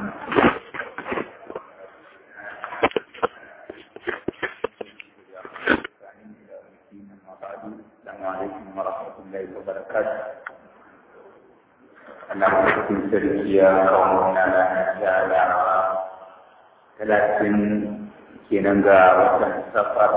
السلام عليكم ورحمة الله وبركاته أنا أحسن سرية قومنا لنا ثلاثين كينانغا وطن سفر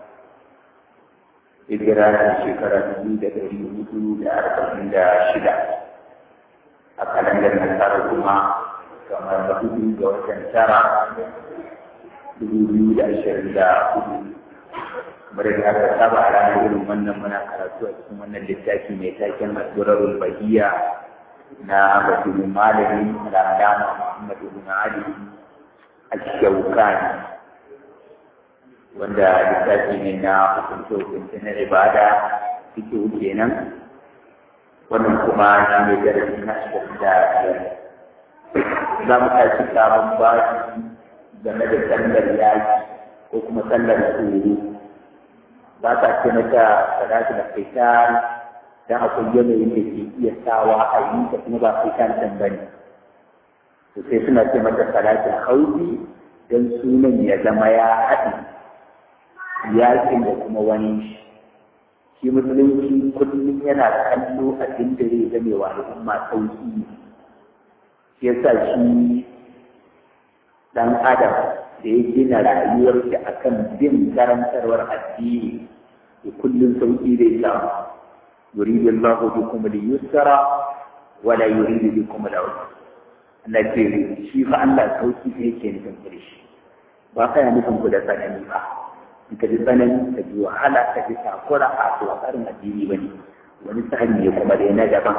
hijira da shekara dubu da ɗari hudu da arba'in da shida a kalandar nasara kuma kamar hudu ga watan tara dubu biyu da ashirin da hudu bari da aka saba a ranar irin wannan muna karatu a cikin wannan littafi mai taken asirarul bahiya na basirin malami da alama muhammadu ibn ali al-shawkani wanda littafi ne na hukunce hukunce na ibada suke kenan wannan kuma na mai darasi na ashirin da biyar za mu tashi sabon bashi game da sallar yaki ko kuma sallar tsoro ba ta ce mata salatu da fitan dan akwai yanayin da ke iya sawa a yi ta kuma ba fitan ɗin ba ne to sai suna ce mata salatu hauki don sunan ya zama ya haɗi yakin da kuma wani shi musulunci kullum yana kallo abin da zai zame wa al'umma sauki shi yasa shi dan adam da ya gina rayuwarsa akan bin karantarwar addini da kullum sauki zai samu yuridu Allahu bikum al-yusra wa la yuridu bikum al-usra Allah ce shi fa Allah sauki ne yake nufin ku da shi ba ka yana nufin ku da tsanani ba in ka ji tsanani ka ji wahala ka ji takura a to tsarin addini ba ne wani tsari ne kuma da na daban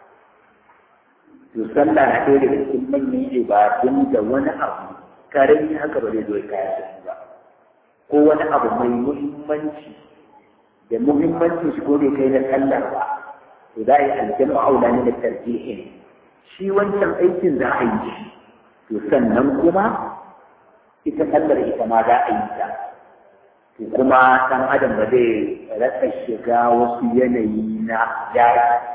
to sallah na ɗaya daga cikin manyan ibadun da wani abu karami haka ba zai zo kaya da su ba ko wani abu mai muhimmanci da muhimmancin shi ko bai kai na sallar ba to za a yi aljanu aula ne da tarjihin shi wancan aikin za a yi shi to sannan kuma ita sallar ita ma za a yi ta to kuma ɗan adam ba zai rasa shiga wasu yanayi na yaki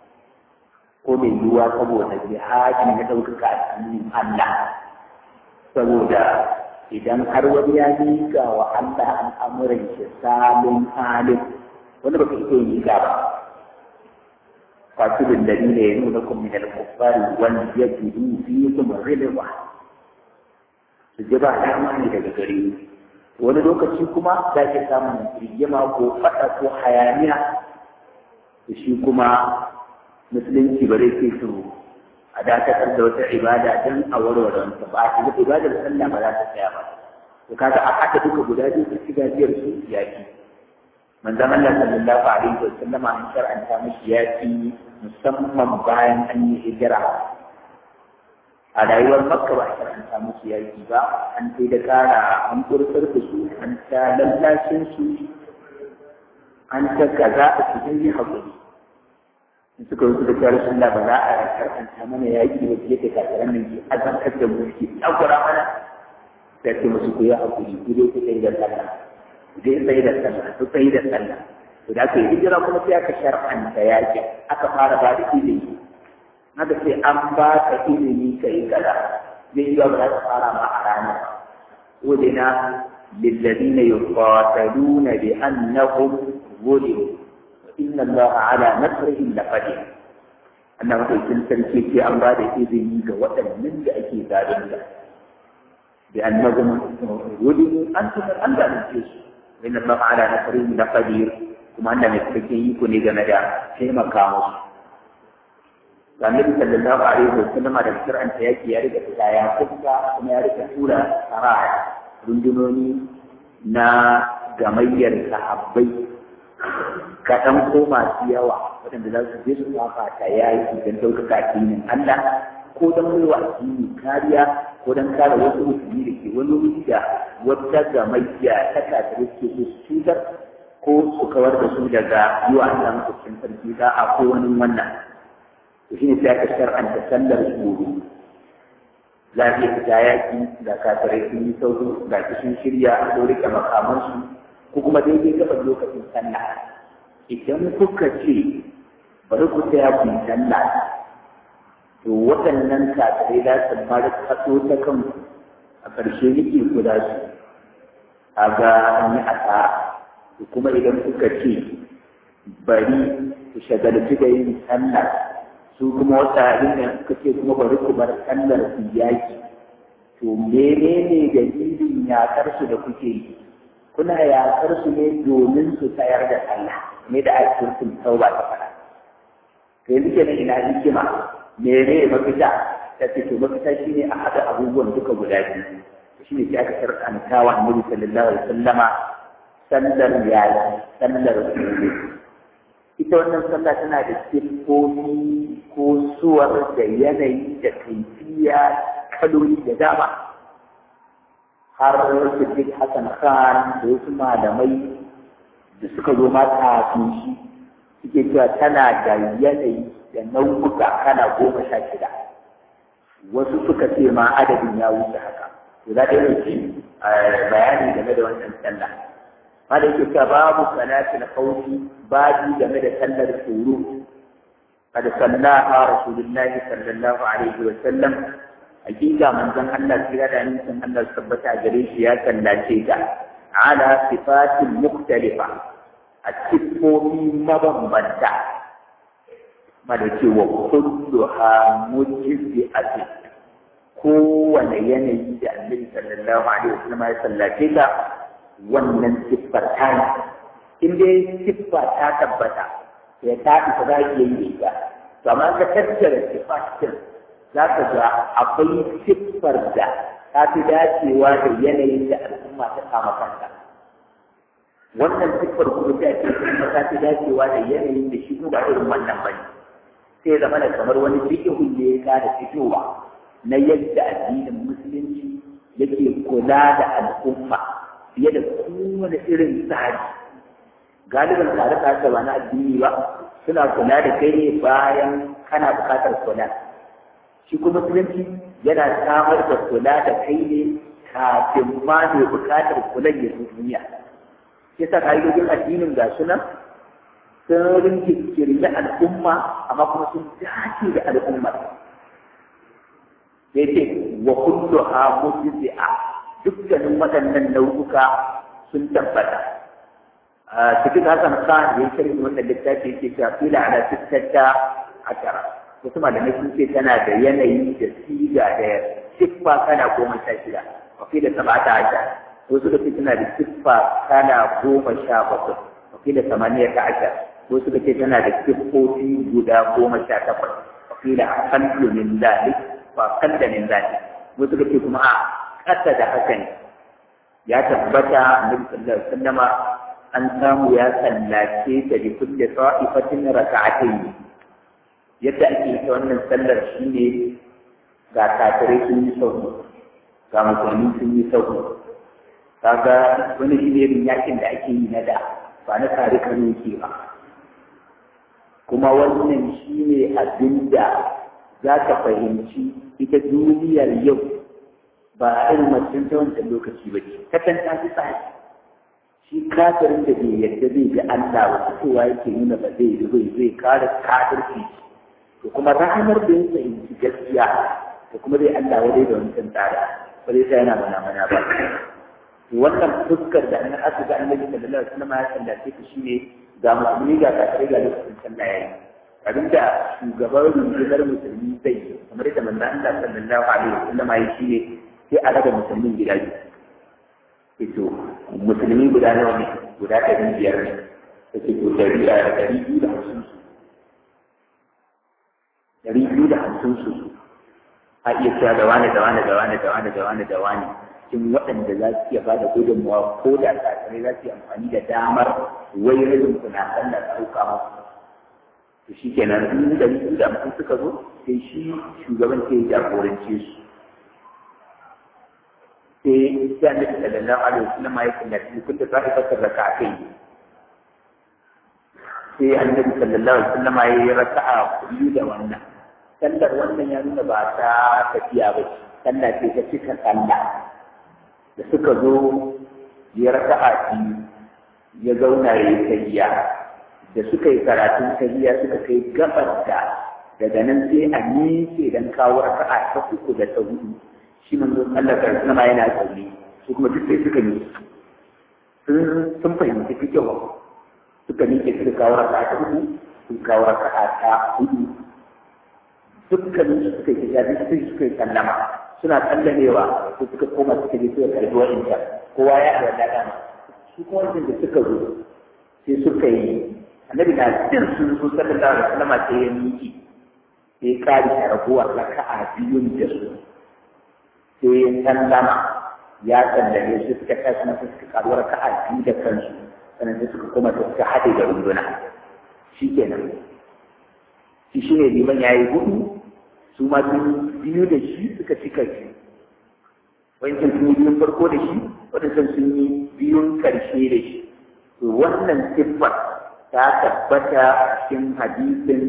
ko mai yiwuwa saboda jihadi na ɗaukaka addinin Allah saboda idan har wani ya miƙa wa Allah al'amuran shi salin halin wanda ba ka iya miƙa ba fasilin da ne ya nuna kun min al-kuffari wanda ya jidu fi kuma rilwa su ji ba dama ne daga gare wani lokaci kuma za ki samun rigima ko faɗa ko hayaniya da shi kuma musulunci ba zai ce su a dakatar da wata ibada don a warware wanta ba a cikin ibadar sallah ba za ta tsaya ba to kaga a haɗa duka guda biyu su ci gajiyar su yaki manzon Allah sallallahu alaihi wa sallama an shar'anta mishi yaki musamman bayan an yi hijira a rayuwar makka ba a shar'anta musu yaki ba an sai da kara an kurkar da su an ta lallashin su an ta kaza a cikin yi haƙuri suka rusu da kyar sunna ba za a karanta mana yaƙi ba fiye da kafiran nan ke azantar da mu ke takura mana sai ce musu ku yi hakuri ku dai ku tsaye da sallah ku dai tsaye da sallah ku tsaye da sallah to da aka yi hijira kuma sai aka shar'anta yaƙi aka fara ba da ilimi haka sai an ba ka ilimi ka yi kaza zai yi ba za ka fara ma a ranar ودنا للذين يقاتلون بأنهم ظلموا إن الله على نصرهم لقدير أنه يكون سلسلة في أمراض إذن وطن من ذلك ذلك بأنهم ظلموا أنتم أنت نسيس إن الله على نصرهم لقدير كما أن نسبكي يكون إذا مدى في مكانه Annabi sallallahu alaihi wa sallam da kiran ta yake ya riga ta ya kuka kuma ya riga tura saraya rundunoni na gamayyar sahabbai kaɗan ko masu yawa waɗanda za su je su kafa ta yayi don ɗaukaka addinin Allah ko don baiwa addini kariya ko don kare wasu musulmi da ke wani wuri da wata gamayya ta kafin ke su cutar ko su kawar da su daga yi wa Allah makwabcin sarki za a ko wani wannan to shine sai aka shar'anta sallar tsoro za a iya fita yaƙi da kafirai sun yi sauro ga sun shirya a ɗaure makamansu ko kuma daidai gaban lokacin sallah idan kuka ce bari ku tsaya ku yi sallah to waɗannan kafirai za su fara kaso ta kanku a ƙarshe nake guda su a ga an yi asara kuma idan kuka ce bari ku shagalci da yin sallah su kuma wata abin da suka ce kuma bari ku bar sallar su yaki to menene dalilin yakar su da kuke yi kuna yakar su ne domin su tsayar da sallah ne da ake sun tauba ta fara to yanzu kenan ina hikima mene mafita ta ce to mafita shine a haɗa abubuwan duka guda biyu shine sai aka shar'anta wa annabi sallallahu alaihi wasallama sallar yayi sallar tsoro ita wannan sallah tana da siffofi ko suwar da yanayi da kaifiya kaloli da dama har Siddiq Hassan Khan da wasu malamai da suka zo ma kafin shi suke cewa tana da yanayi da nau'uka kana goma sha shida wasu suka ce ma adadin ya wuce haka to za ta yi bayani game da wannan sallah ma da yake cewa babu salatul khawfi babu game da sallar tsoro قد صلاها رسول الله صلى الله عليه وسلم حقيقة من ذن الله سيرا أن يسمى الله سبت أجريش يا سلاتيك على صفات مختلفة التفوي مبنبتا ملكي وكلها مجزئة kowane yanayi da annabi sallallahu alaihi wasallam ya sallace ta wannan siffar ta ne in dai siffa ta tabbata ya ta isa za ki yi ita to amma ka tattara sifatin za ka ga akwai siffar da ta fi dacewa da yanayin da al'umma ta kama kanta wannan siffar kuma ta ce kuma ta fi dacewa da yanayin da shi ba irin wannan ba ne sai zama da kamar wani fikihun ne ya kada fitowa na yadda addinin musulunci yake kula da al'umma fiye da kowane irin tsari galibin tare da ba na addini ba suna kula da kai ne bayan kana bukatar kula shi kuma musulunci yana samar da kula da kai ne kafin ma mai bukatar kula ya zo duniya shi yasa ka'idojin addinin ga sunan sun rinke kirmi al'umma amma kuma sun dace da al'umma sai ce wa kullu ha mujzi'a dukkanin waɗannan nau'uka sun tabbata cikin hasan khan da ya shirin wannan littafi yake cewa fila ala sittata ashara wasu malamai sun ce tana da yanayi da siga da siffa kana goma sha shida wa fila sab'ata ashara wasu da tana da siffa kana goma sha bakwai wa fila samaniya ta ashara wasu da ce tana da siffofi guda goma sha takwas wa fila aqallu min dhalik wa aqalla min dhalik wasu da ce kuma a ƙasa da haka ne ya tabbata annabi sallallahu alaihi wasallama an samu ya sallace ta bi kulli sa'ifatin raka'atayn yadda ake ta wannan sallar shine ga kafirai sun yi sauki ga musulmi sun yi sauki kaga wani shi ne irin yakin da ake yi na da ba na tare kano ke ba kuma wannan shi ne abin da za ka fahimci ita duniyar yau ba irin macen ta wancan lokaci ba ce kasan ta fi tsari shi kafirin da bai yadda zai ga Allah ba fitowa yake nuna ba zai yi zai zai kare kafirci to kuma ranar da ya fahimci gaskiya to kuma zai Allah wadai da wancan tsara ba zai sa yana mana mana ba to wannan fuskar da annabi aka ga annabi sallallahu alaihi wasallam ya sallace ta shine ga musulmi ga kafirai ga lokacin sallah yayi abinda shugaban rundunar musulmi zai yi kamar yadda manzo Allah sallallahu alaihi wasallam ya shine sai a raba musulmin gida biyu ito musulmi guda nawa ne guda ɗari biyar ne ta ce to ɗari ɗari biyu da hamsin su ɗari biyu da hamsin su a iya cewa da wani da wani da wani da wani da wani da wani cikin waɗanda za su iya ba da gudunmawa ko da tsakarai za su yi amfani da damar wai rajin kuna sallar ɗauka musu to shi kenan in ɗari biyu da hamsin suka zo sai shi shugaban ke jagorance su sai sai annabi sallallahu alaihi wasallam ya kallaci kun da sai ka raka kai sai annabi sallallahu alaihi wasallam ya yi raka'a biyu da wannan sallar wannan ya nuna ba ta tafiya ba sallah ce ta cika sallah da suka zo ya raka'a biyu ya zauna ya yi tahiya da suka yi karatun tahiya suka kai gabar da daga nan sai a miƙe dan kawo raka'a ta uku da ta hudu shi manzo Allah ta sama yana tsauni su kuma duk sai suka yi sun sun fahimci fikihu suka miƙe suka kawo raka'a ta uku sun kawo raka'a ta hudu dukkanin su suka yi jabi sai suka yi sallama suna sallamewa su suka koma suka je suka karbi wa'inta kowa ya da dama su kuma wajen da suka zo sai suka yi annabi na jin sun zo sallallahu alaihi wasallam sai ya miki sai kari da rabuwar raka'a biyun da su sai ya sallama ya sallame su suka kai kuma suka karuwar raka'a biyu da kansu sannan sai suka koma suka haɗe da runduna shikenan shi shi ne liman ya yi hudu su ma sun biyu da shi suka cika shi wancan sun yi biyun farko da shi waɗancan sun yi biyun ƙarshe da shi to wannan siffar ta tabbata a cikin hadisin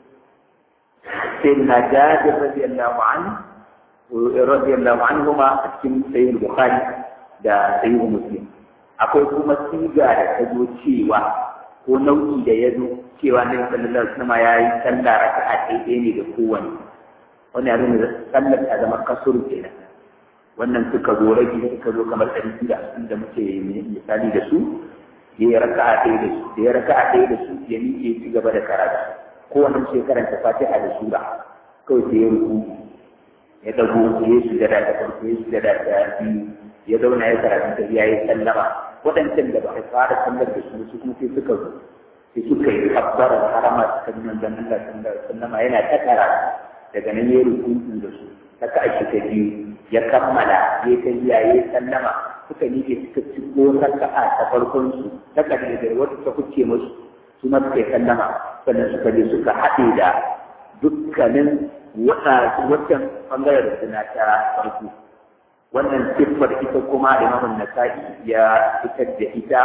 sai na jabir radiyallahu anhu radiyallahu anhu ma a cikin sayyid bukhari da sayyid muslim akwai kuma siga da ta zo cewa ko nau'i da ya zo cewa ne sallallahu alaihi wasallam ya yi sallah raka'a ɗaya ne da kowanne wannan abin da sallar ta zama kasuru kenan wannan suka zo rage suka zo kamar ɗari biyu da hamsin da muke misali da su ya yi raka'a ɗaya da su da ya raka'a ɗaya da su ya miƙe ci gaba da karatu kowanne sai karanta fatiha da sura kawai sai ya ruku ya dago ya yi sujada ta farko ya yi sujada ta biyu ya zauna ya karatu ta ya yi sallama waɗancan da ba a fara sallar da su su kuma sai suka zo sai suka yi kabbarar harama suka bi manzon Allah sallallahu alaihi wasallam yana ta karatu daga nan ya rukuntu da su haka ake ta biyu ya kammala ya ta biya ya sallama suka miƙe suka ci ko raka'a ta farkon su ta kalle da wata ta kuce musu su ma suka yi sallama sannan suka je suka haɗe da dukkanin wancan ɓangaren suna ta farko wannan siffar ita kuma imamun nasa'i ya fitar da ita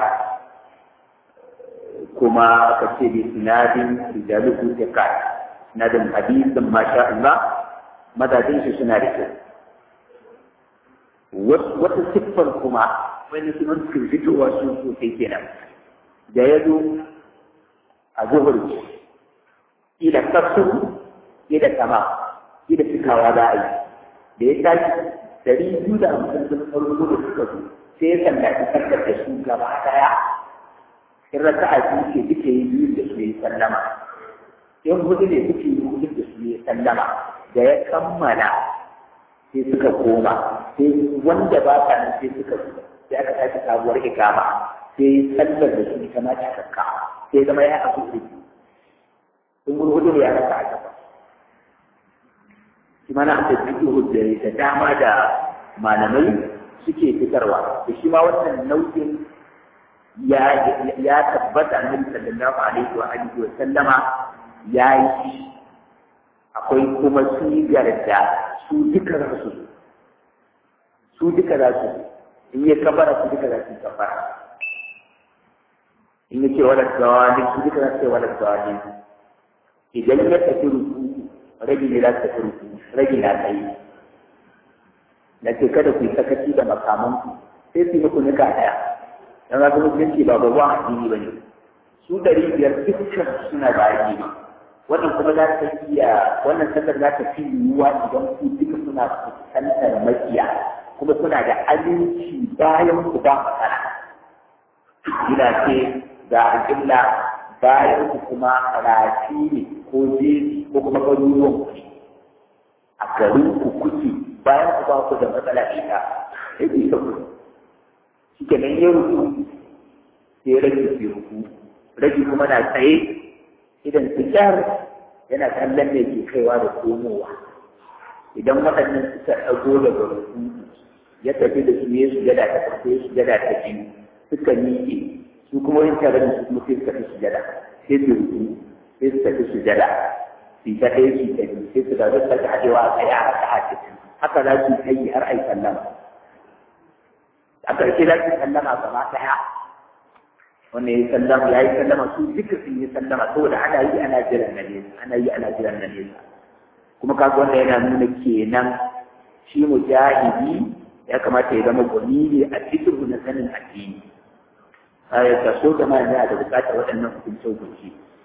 kuma ka ce bi sinadin rijaluhu ta kai sinadin hadisin masha Allah madadin shi suna da kyau wata siffar kuma wani sunan suka fitowa su sosai kenan da ya zo a zuhur ila kasu ila sama ila cikawa za a yi da ya tashi dari biyu da hamsin sun farko da suka zo sai ya sallaci sarkar da su gaba daya in raka a biyu ce duke yi biyu da su yi sallama in hudu ne duke yi hudu da su yi sallama da ya kammala sai suka koma sai wanda ba sa nan sai suka zo sai aka tashi sabuwar ikama sai sallar da su ita ma cikakka sai zama ya haɗu da sun hudu ne ya raka a gaba shi mana aka fiƙi da dama da malamai suke fitarwa da shi ma wannan nau'in ya ya tabbata annabi sallallahu alaihi wa alihi wa sallama ya yi akwai kuma sigar da su duka za su su duka za su in ya kabara su duka za su kabara in ya ce wadda gawani su duka za su ce wadda gawani idan ya tafi ruku rage ne za su tafi ruku rage na tsaye na ce kada ku yi sakaci da makamanku sai su yi muku nika ɗaya dan ga musulunci ba babban addini ba ne su ɗari biyar dukkan suna da addini wannan kuma za ta iya wannan sallar za ta fi yiwuwa idan ku duka suna fuskantar makiya kuma suna da aminci bayan ku ba matsala ina ce ga alƙibla bayan ku kuma rafi ne ko jeji ko kuma garuruwan ku a garin ku kuke bayan ku ba ku da matsala ita sai ku isa ku shi ke nan ya rufu sai rage ke rufu rage kuma na tsaye idan fitar yana kallon ne ke kaiwa da komowa idan waɗannan suka ɗago daga rufu ya tafi da su ya sujada ta farko ya sujada ta biyu suka miƙe su kuma yin tare da su kuma sai suka fi sujada sai su rufu sai su tafi sujada su ta ɗaya su ta biyu sai su ga zai sake haɗewa a tsaye a haka haka haka za su yi har a yi sallama a ƙarshe za su sallama gaba ɗaya wanda ya sallama ya yi sallama su duka sun yi sallama saboda ana yi ana jiran na nesa ana yi ana jiran na nesa kuma kaga wanda yana nuna kenan shi mujahidi ya kamata ya zama gwani ne a cikin na sanin addini ya kaso da ma yana da bukatar waɗannan hukunce hukunci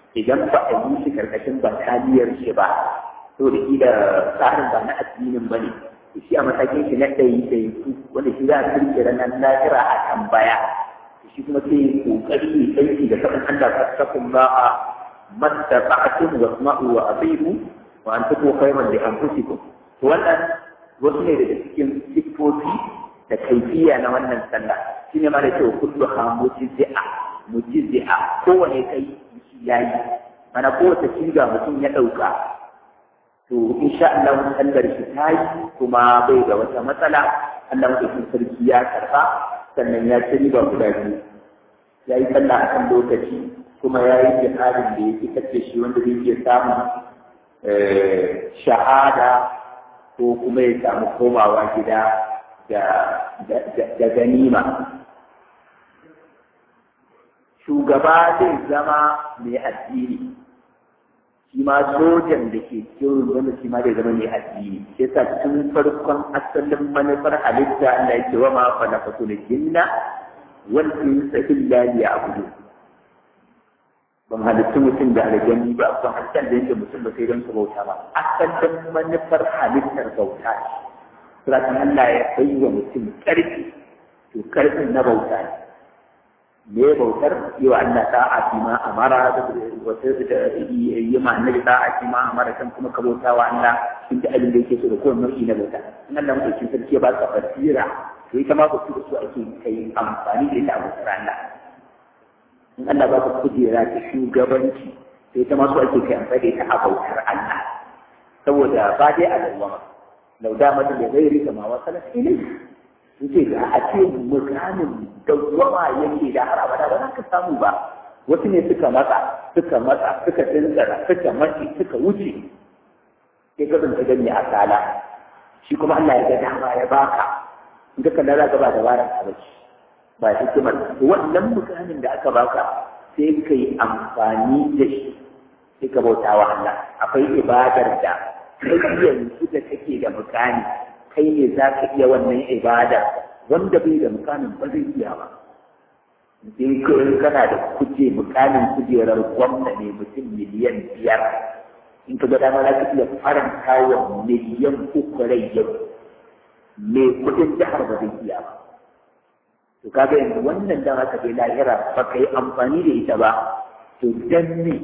idan ba a yi shi karkashin bataliyar shi ba to da kila tsarin ba na addinin ba ne shi a matakin shi na ɗaya ɗaya wanda shi za a kirke ranar lahira a tambaya shi kuma sai kokari ne aiki da faɗin Allah fattakun ba a masta ba'atun wa sma'u wa abihu wa an tuko khairan li anfusikum to wannan wasu ne daga cikin siffofi da kaifiya na wannan sallah shine ma da cewa kullu ha mujizia mujizia kowane kai yayi mana kowace ciga mutum ya ɗauka to insha Allah sallar shi ta yi kuma bai da wata matsala Allah mutum sarki ya karba sannan ya ci riba guda biyu ya yi sallah a kan lokaci kuma ya yi jihadin da ya fitar da shi wanda zai iya samun shahada ko kuma ya samu komawa gida da ganima shugaba zai zama mai addini shi ma sojan da ke cikin rundunar shi ma zai zama mai addini sai sa tun farkon asalin manufar halitta Allah yake wa ma fa nafatul jinna wal insa illa liya'budu ban halittu mutum da aljani ba ban halittar da yake mutum ba sai don su bauta ba asalin manufar halittar bauta ce sai Allah ya bai wa mutum ƙarfi to ƙarfin na bauta ne me bautar yau Allah ta a fi ma amara da wata da yi ma annabi ta a fi ma amara kan kuma ka bauta wa Allah in da abin da yake so da kowane nau'i na bauta in Allah mutum sarki ya ba ka basira to ita ma bautu da su ake kai amfani da ita a bautar Allah in Allah ba ka kujera ta shugabanci to ita ma su ake kai amfani da ita a bautar Allah saboda ba dai a dawwama lau da mata da gairi kama wasalat ilayhi yace da a ce mukamin dawwama yake da har abada ba za ka samu ba wasu ne suka matsa suka matsa suka tsintsara suka mace suka wuce sai ka zanta gani a sala shi kuma Allah ya ga dama ya baka in ka kalla za ka ba dabaran ka bace ba hikimar wannan mukamin da aka baka sai ka yi amfani da shi sai ka bauta wa Allah akwai ibadar da kai yanzu da kake da mukami kai ne za ka iya wannan ibada wanda bai da mukamin ba zai iya ba in kana da kuje mukamin kujerar gwamna ne mutum miliyan biyar in ka ga dama za ka iya faranta wa miliyan uku rai yau me kudin jihar ba zai iya ba to kaga yanzu wannan dan haka bai lahira ba ka yi amfani da ita ba to dan ne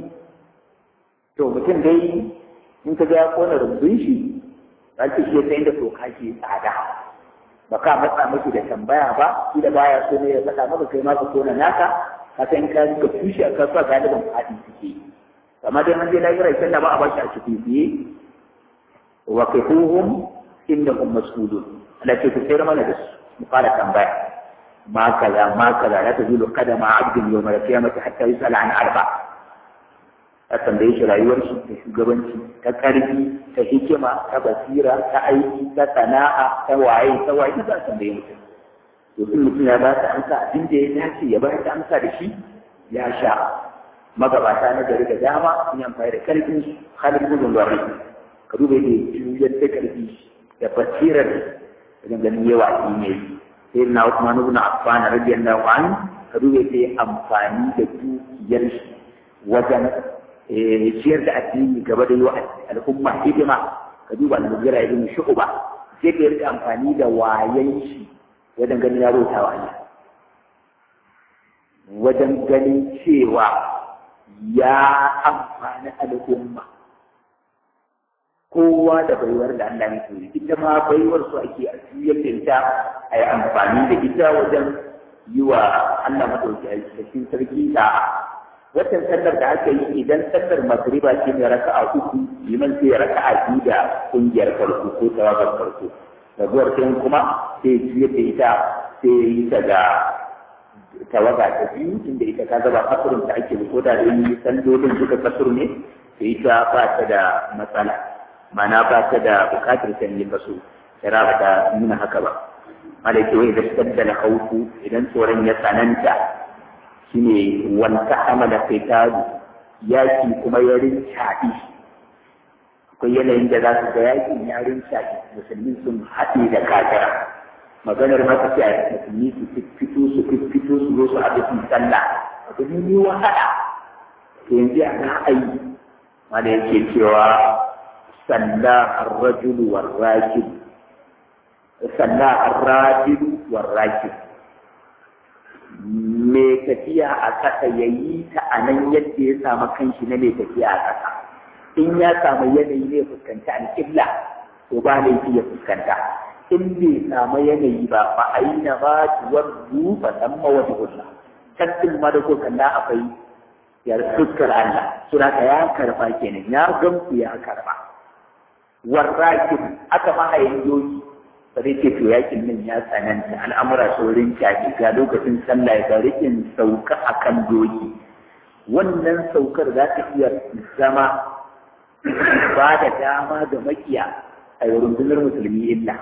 to mutum dai in ka ga ya kona rumbun shi za ki iya sai da toka ke tsada ba ka matsa miki da tambaya ba shi da baya so ne ya faɗa maka kai ma ka kona naka ka san ka ka tushe a kasuwa galiban faɗi suke amma dai an je lahira sai da ba a bashi a cikin fiye wa kifuhum innahum mas'ulun Allah ce ku sayar mana da su mu fara tambaya ma kaza ma kaza la tazulu qadama 'abdin yawm al-qiyamati hatta yus'ala an arba' a tambaye shi rayuwar shi ta shugabanci ta karfi ta hikima ta basira ta aiki ta sana'a ta waye ta waye ta za a tambaye mutum to in mutum ya ba ta amsa abin da ya dace ya bayar da amsa da shi ya sha magabata na gari da dama sun yi amfani da karfin su halin gudun gwari ka duba yadda juyar da karfi da basirar da ganin yawa shi ne sai na Usman ibn Affan radiyallahu anhu ka duba yadda amfani da dukiyar shi wajen ciyar da addini gaba da yi wa al'umma hidima ka duba al-mugira ibn shu'ba sai ka rika amfani da wayan shi wajen ganin ya bauta wa Allah wajen ganin cewa ya amfani al'umma kowa da baiwar da Allah ya koyi ita ma baiwar su ake a juyar da ita a yi amfani da ita wajen yi wa Allah madauki a cikin sarki da watan sallar da aka yi idan sallar magriba ce ne raka'a uku liman sai ya raka'a biyu da kungiyar farko ko tawagar farko raguwar sai kuma sai juyar da ita sai yi ta da tawaga ta biyu inda ita ka zaba kasurin ta ake ko da yi sallolin duka kasur ne sai ita ba ta da matsala mana ba ta da bukatar sanye kaso shara ba ta nuna haka ba malaki wai da shaddala hauku idan tsoron ya tsananta shine wanta amala fitaru yaki kuma ya rincaɗi akwai yanayin da za su ga yakin ya rincaɗi musulmi sun haɗe da kafira maganar maka ce a musulmi su fito su fito su zo su haɗu su sallah abu ne ne wahala to yanzu a ra'ayi wanda yake cewa salla ar-rajulu war-rakib salla ar-rajulu war-rakib mai tafiya a ƙasa ya yi ta a nan yadda ya samu kanshi na mai tafiya a ƙasa in ya samu yanayi ne fuskanta alƙibla to ba laifi ya fuskanta in bai samu yanayi ba fa aina ma tuwaddu fa tamma wa tuhulla tattin ma da ko kalla akwai ya fuskar Allah sura ka ya karba kenan ya gamsu ya karba warrakin aka ma hayin yoyi ba zai ce to yakin nan ya tsananta al'amura saurin kyafi ga lokacin sallah ga rikin sauka akan doki wannan saukar za ta iya zama ba da dama ga makiya a rundunar musulmi illa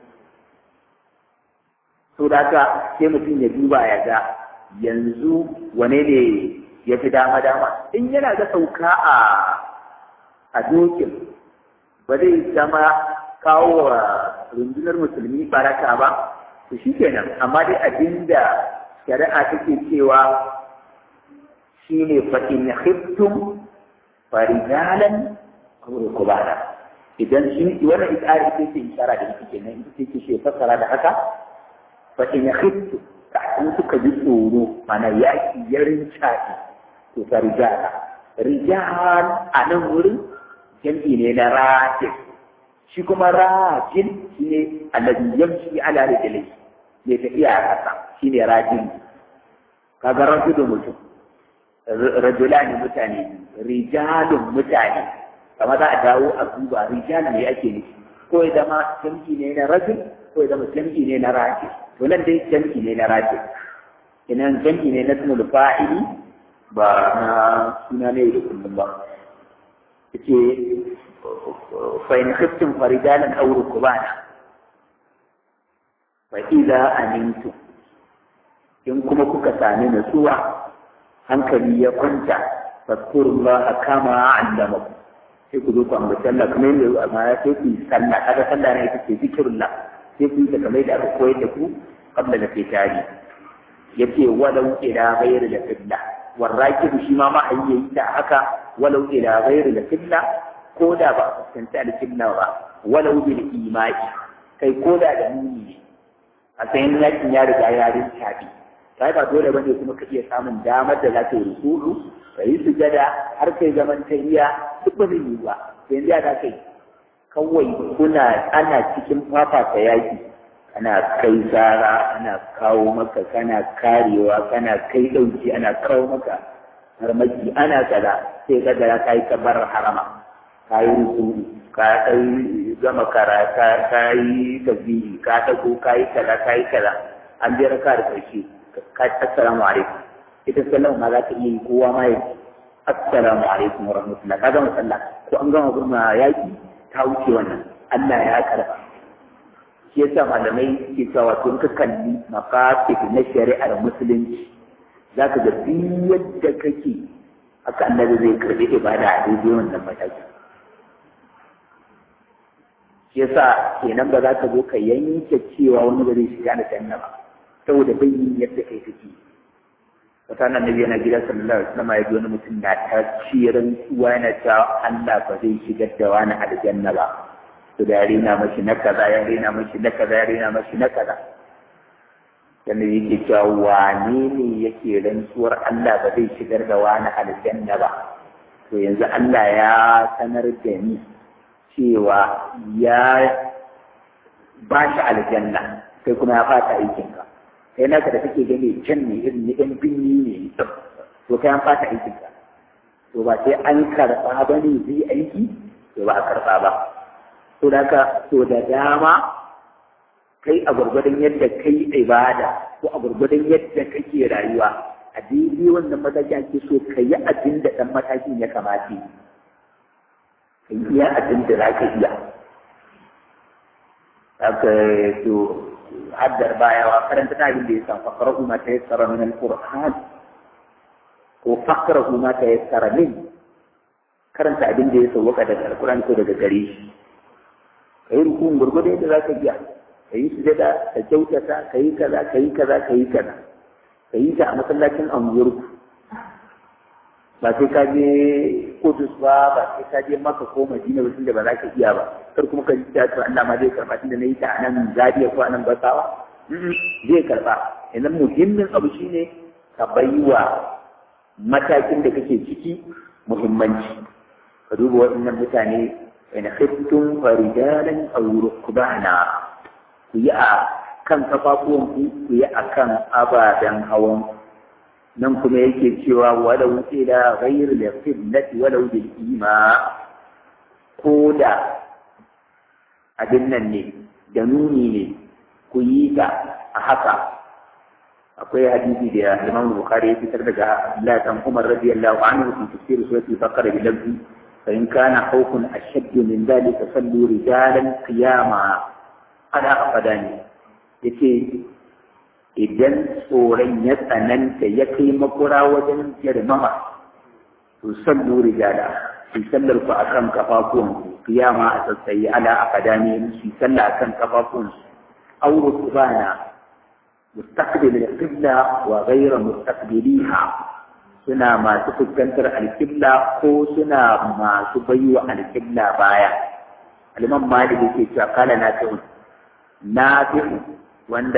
so da haka sai mutum ya duba ya ga yanzu wane ne ya fi dama dama in yana ga sauka a a dokin ba zai zama kawo wa rundunar musulmi baraka ba to shi kenan amma dai abinda shari'a take cewa shine fa in khiftum farijalan aw rukbana idan shi wannan ikari ce ce ishara da yake kenan ita ce ce fassara da haka fa in khiftum kafin suka ji tsoro mana yaki ya rincaɗe to farijala rijal a nan wurin jam'i ne na rajin shi kuma rajin shi ne alladhi yamshi ala rijlihi ne tafiya a ƙasa shi ne rajin kaga rajulu mutum rajulani mutane rijalun mutane kama za a dawo a duba rijal ne ake nufi ko ya zama jam'i ne na rajul ko ya zama jam'i ne na rajin to nan dai jam'i ne na rajin inan jam'i ne na sunul fa'ili ba na suna ne da kullum ba yace fa in khiftum farijalan aw rukbana fa idza amintu in kuma kuka sami nutsuwa hankali ya kwanta fadkurullaha kama allamakum sai ku zo ku ambaci Allah kamar yadda amma sai ku yi sallah kaga sallah ne ita ce zikirullah sai ku yi ta kamar da aka koyar da ku qabla da fitari yace walau ila ghayri da qibla والراكب shi ma ma yayi ta haka walau ila ghairi al-qibla ko da ba fuskanci al-qibla ba walau bil imani kai ko da da nuni ne a sayin yakin ya riga ya rinta bi kai ba dole bane kuma ka iya samun damar da za ka yi ruku'u ka yi sujada har kai zaman tahiyya duk ba zai yi ba yanzu ya za kai kawai kuna ana cikin fafata yaki ana kai tsara ana kawo maka kana karewa kana kai ɗauki ana kawo maka harmaki ana kaza sai ka da ka yi kabar harama ka yi ruku ka kai gama kara ka yi tasbihi ka dago ka yi kaza ka yi kaza an je raka da karshe ka assalamu alaikum ita sallama ma za ka iya yi kowa ma ya assalamu alaikum wa rahmatullah ka gama sallah ko an gama gurma yaki ta wuce wannan Allah ya karba shi yasa malamai ke cewa wato in ka kalli maqasid na shari'ar musulunci zaka ga duk yadda kake haka Allah zai karbi ibada a daidai wannan mataki shi yasa kenan ba za ka zo ka yanke cewa wani ba zai shiga da janna ba saboda bai yin yadda kai kake wata nan nabi yana gida sallallahu alaihi wasallam ya ji wani mutum na ta ciran tsuwa yana cewa Allah ba zai shigar da wani aljanna ba to da ya rena mashi na kaza ya rena mashi na kaza ya rena mashi na kaza yanda yake cewa wane ne yake rantsuwar Allah ba zai shigar da wani aljanna ba to yanzu Allah ya sanar da ni cewa ya ba shi aljanna kai kuma ya fata aikinka kai naka da kake gani can ne irin ni ɗan binni ne to kai an fata aikinka to ba sai an karɓa ba ne zai aiki to ba a karɓa ba to da ka to da dama kai a gwargwadon yadda kai ibada ko a gwargwadon yadda kake rayuwa a daidai wannan mataki ake so ka yi abin da ɗan matakin ya kamata yi ka yi iya abin da za ka iya haka to haddar bayawa karanta ta abin da ya san fakar ma ta yassara min alquran ko fakar ma ta yassara min karanta abin da ya sauwaka daga alquran ko daga gare shi ka yi rukun gurgudu yadda za ka biya ka yi sujada ka kyautata ka yi kaza ka yi kaza ka yi kaza ka yi ta a masallacin anguwarku ba sai ka je Kudus ba ba sai ka je Makka ko Madina ba tunda ba za ka iya ba kar kuma ka ji ta to Allah ma zai karba tunda nayi ta anan Zaria ko anan Basawa zai karba idan muhimmin abu shine ka baiwa matakin da kake ciki muhimmanci ka duba waɗannan mutane in khiftum farijalan aw rukbana ku yi a kan kafafuwanku ku yi a kan ababen hawan nan kuma yake cewa walau ila ghayr al-qiblati walau bil ima ko da abin nan ne da nuni ne ku yi ta a haka akwai hadisi da Imam Bukhari ya fitar daga Abdullah dan Umar radiyallahu anhu fi tafsir surati Baqara bi lafzi fa in kana khawfun ashadd min dhalika sallu rijalan qiyama ana afadani yace idan tsoron ya tsananta ya kai makura wajen girmama to sallu rijala su sallar ku akan kafafuwan ku qiyama a tsatsayi ala afadani su sallah akan kafafuwan su auru subana مستقبل القبلة وغير مستقبليها suna masu fuskantar alƙibla ko suna masu baiwa alƙibla baya aliman malik yake cewa kala na fi'un na fi'un wanda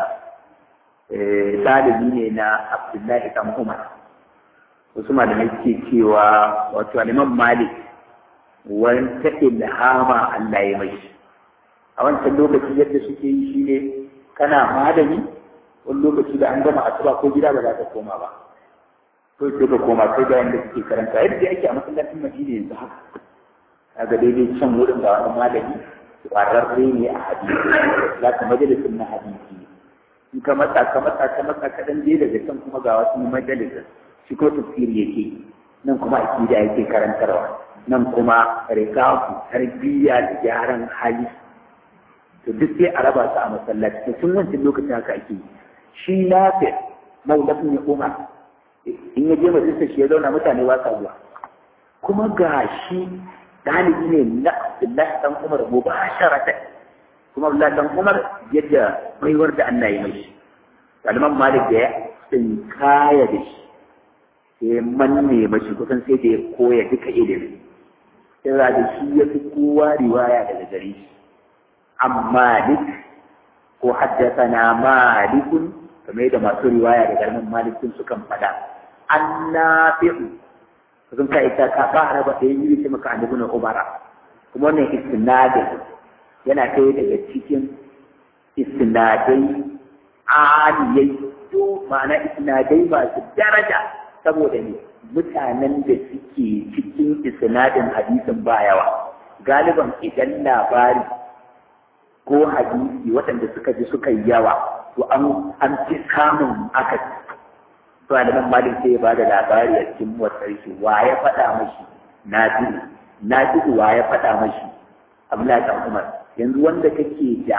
ɗalibi ne na abdullahi dan umar wasu malamai suke cewa wato aliman malik wani ta ilhama Allah ya mai a wancan lokaci yadda suke yi shine kana malami wani lokaci da an gama asuba ko gida ba za ka koma ba to sai ka koma sai da yanda kake karanta yadda yake a masallacin Madina yanzu haka kaga daidai can wurin ga wani malami kwararre ne a hadisi za ka majalisin na hadisi in ka matsa ka matsa ka matsa ka dan je daga can kuma ga wasu majalisin shi ko tafsiri yake nan kuma akida yake karantarwa nan kuma rikafu tarbiyya da gyaran hali to duk sai a raba su a masallaci tun wancan lokacin haka ake yi shi nafi maulafin ya umar in ya je majalisar shi ya zauna mutane ba sa zuwa kuma ga shi ɗalibi ne na Abdullahi dan Umar mubasharata kuma Abdullahi dan Umar yadda baiwar da Allah ya mai Salman Malik da ya kaya da shi sai manne mashi kusan sai da ya koya duka ilimi sai da shi ya fi kowa riwaya daga gare shi amma duk ko haddasana malikun kamar da masu riwaya da garmin malikin sukan faɗa an nafi'u sun ka ita ka fara ba da yi ce maka annabi na umara kuma wannan istinadin yana kai daga cikin istinadai aliyai to ma'ana istinadai masu daraja saboda ne mutanen da suke cikin istinadin hadisin ba yawa galiban idan labari ko hadisi waɗanda suka ji suka yi yawa to an an fi samun aka to aliman malik sai ya bada labari a cikin motsar shi wa ya faɗa mashi na ji na ji wa ya faɗa mashi abdullahi dan umar yanzu wanda kake da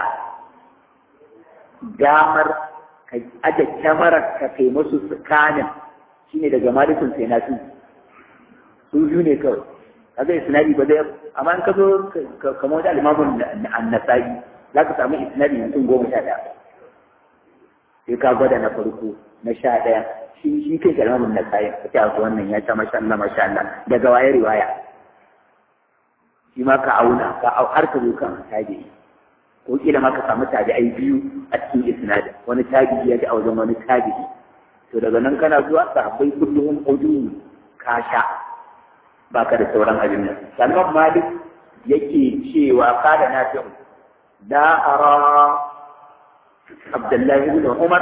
damar ka aje kyamarar ka kai musu tsakanin shine daga malikun sai na su biyu ne kawai kaga isnadi ba zai amma in ka zo kamar da alimamun annasai za ka samu isnadi mutum goma sha ɗaya sai ka gwada na farko na sha ɗaya shi shi kai kalmamin na sayin ka ce abu wannan ya ta masha Allah masha Allah daga waye riwaya shi ma ka auna ka au har ka zo kan tabi'i ko kila ma ka samu tabi'ai biyu a cikin isnadin wani tabi'i ya ji a wajen wani tabi'i to daga nan kana zuwa sahabbai kullum ujun ka sha baka da sauran abin nan Salman Malik yake cewa kada na fi'u لا أرى عبد الله بن عمر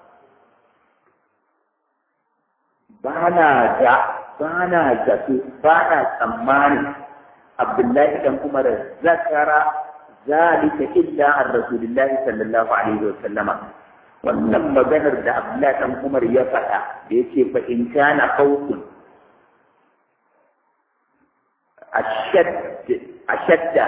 بانا جاء بانا جاء بانا سمان عبد الله بن عمر ذكر ذلك إلا عن رسول الله صلى الله عليه وسلم wannan maganar da Abdullahi dan Umar ya faɗa da yake fa in kana khawfun ashadd ashadda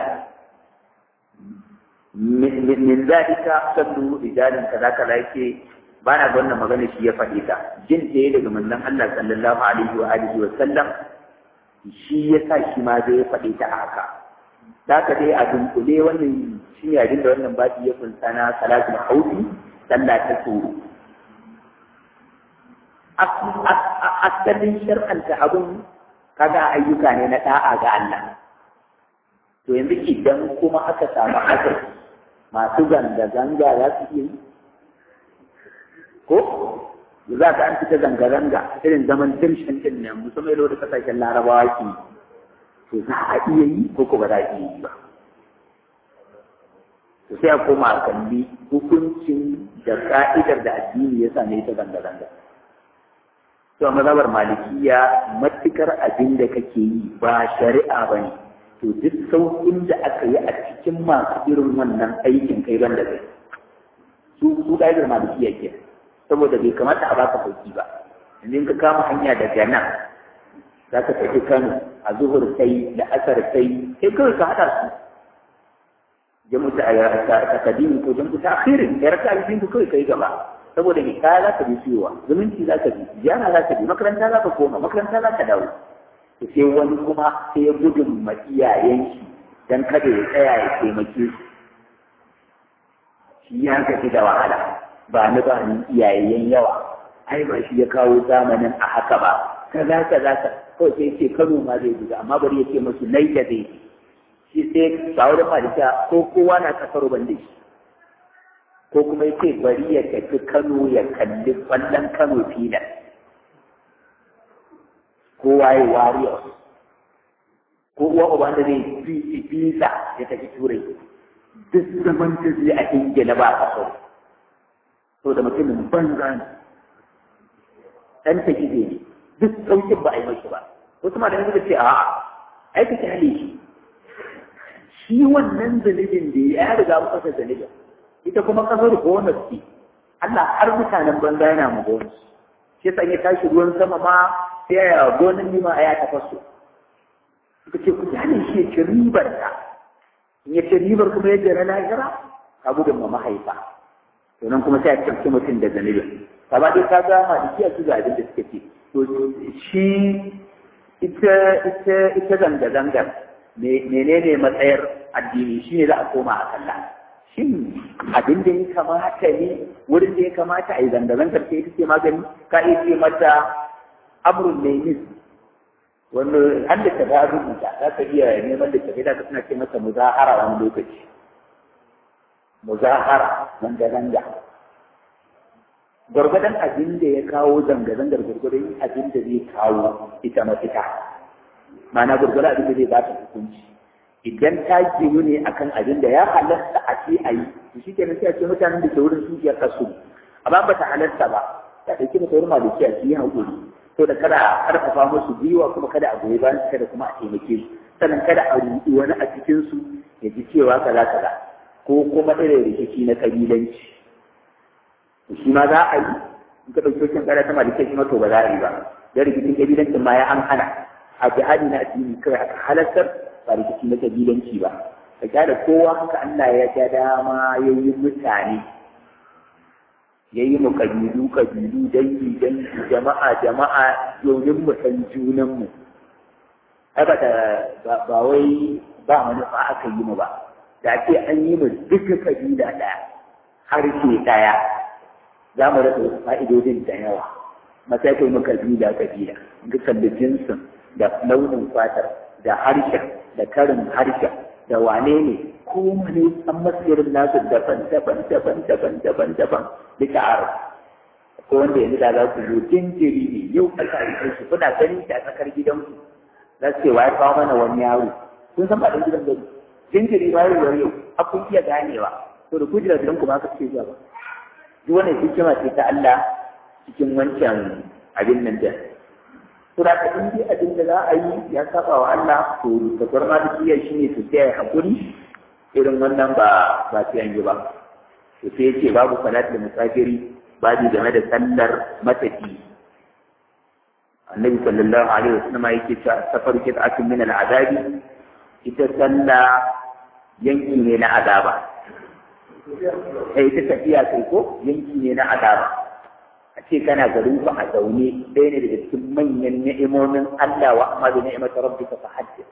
min zalika sallu rijalan kaza kaza yake ba na ga wannan magana shi ya faɗi ta jin da ya daga manzon Allah sallallahu alaihi wa alihi wa sallam shi ya sa shi ma zai faɗi ta haka da ka dai a dunkule wannan shi ne abin da wannan baɗi ya kunsa na salatul hauti sallah ta tsoro asalin shar'anta abun kaga ayyuka ne na da'a ga Allah to yanzu idan kuma aka samu haka masu zanga-zanga za su iya yi ko za ka an fita zanga-zanga irin zaman dirshin din nan musamman yau da kasashen larabawa ke to za a iya yi ko ko ba za a iya yi ba to sai a koma a kalli hukuncin da ka'idar da addini ya same ta zanga-zanga to mazhabar malikiya matukar abin da kake yi ba shari'a ba ne to duk sauƙin da aka yi a cikin masu irin wannan aikin kai ban da kai su su ka'idar malikiya ke saboda bai kamata a baka sauki ba idan ka kama hanya daga nan za ka tafi kano a zuhur sai da asar sai sai kawai ka haɗa su jamu ta ta kadimi ko jamu ta akhirin kai raka alfin ku kawai kai gaba saboda ni kaya za ka bi siyowa zumunci za ka bi ziyara za ka bi makaranta za ka koma makaranta za ka dawo to sai wani kuma sai ya gudun ma iyayen shi dan kada ya tsaya ya taimake su shi ya gaji da wahala ba ni ba ni iyayen yawa ai ba shi ya kawo zamanin a haka ba kaza kaza ka kawai sai ce Kano ma zai buga amma bari ya ce musu nai da zai shi sai ba wurin malika ko kowa na kasar ban da shi ko kuma yace bari ya tafi Kano ya kalli kwallon Kano filan kowa ya warrior ko uwa uba da zai fi bisa ya tafi turai duk zaman da zai a ingila ba a so to da mutumin banza ne dan ta gize ne duk saukin ba a yi mashi ba wasu ma da suka ce a ai ka kyale shi shi wannan zunubin da ya riga mu kasa zunubin ita kuma kasar bonus ce Allah har mutanen banza yana mu bonus shi yasa ya tashi ruwan sama ma sai ya gonan nima a ya tafaso suka ce ku kyale shi ya ci ribar ta in ya ci ribar kuma ya jira lahira ka gudun ma mahaifa sannan kuma sai a cikin mutum da zanibin kama dai ka ga maliki a ga abin da suka ce to shi ita ita ita zanga zangar menene matsayar addini shi ne za a koma a kalla shin abin da ya kamata ne wurin da ya kamata a yi zanga zangar ce ita ce magani ka iya ce mata amrun ne wanda an da ta rubuta za ka iya neman da tafi da ka suna ce masa muzahara wani lokaci muzahara zanga-zanga gwargwadon abin da ya kawo zanga-zangar gwargwadon abin da zai kawo ita mafita ma'ana gwargwadon abin da zai ba ta hukunci idan ta ginu ne akan abin da ya halatta a ce a yi to shi kenan sai a ce mutanen da ke wurin su ya kasu amma ba ta halatta ba ta ɗauki da sauran maliki a yi haƙuri to da kada a karfafa musu gwiwa kuma kada a goyi bayan kada kuma a taimake su sannan kada a ruɗi wani a cikin su ya ji cewa kaza kaza ko kuma irin rikici na kabilanci shi ma za a yi in ka ɗauki wajen ƙara ta malikai shi ma to ba za a yi ba da rikicin kabilancin ma ya an hana a jihadi na addini kawai aka halartar ba rikici na kabilanci ba ka kyale kowa haka Allah ya ga dama ya yi mutane ya yi mu kabilu kabilu dangi dangi jama'a jama'a domin mu san junanmu ai ba ba wai ba manufa aka yi mu ba da ce an yi mu duka kabila ɗaya harshe ɗaya za mu rasa wasu fa'idodin da yawa masai kai mu kabila kabila dukkan da jinsin da launin fatar da harshen da karin harshen da wane ne kowane an masirin nasu daban daban daban daban daban daban duka aro ko wanda yanzu da za ku zo jinjiri ne yau aka aike shi kuna ganin shi a tsakar gidanku za su ce wa ya kawo mana wani yaro kun san ba ɗan gidan gani jinjiri ma yau yau a kun iya ganewa to da kujira gidan ku ba ka ce zuwa ba duk wannan hikima ce ta Allah cikin wancan abin nan da Sura ta in dai abin da za a yi ya saba wa Allah to da gwarma da kiyar shi ne su tsaya hakuri irin wannan ba ba su yanzu ba. To sai ce babu salat da musafiri babu game da sallar matafi. Annabi sallallahu alaihi wasallam yake cewa safar kit'atun min al'adabi ita sallah yanki ne na azaba. Eh ita tafiya kai ko yanki ne na azaba. a ce kana garin ku a zaune ɗaya ne daga cikin manyan ni'imomin Allah wa amma da ni'imata rabbika fa haddith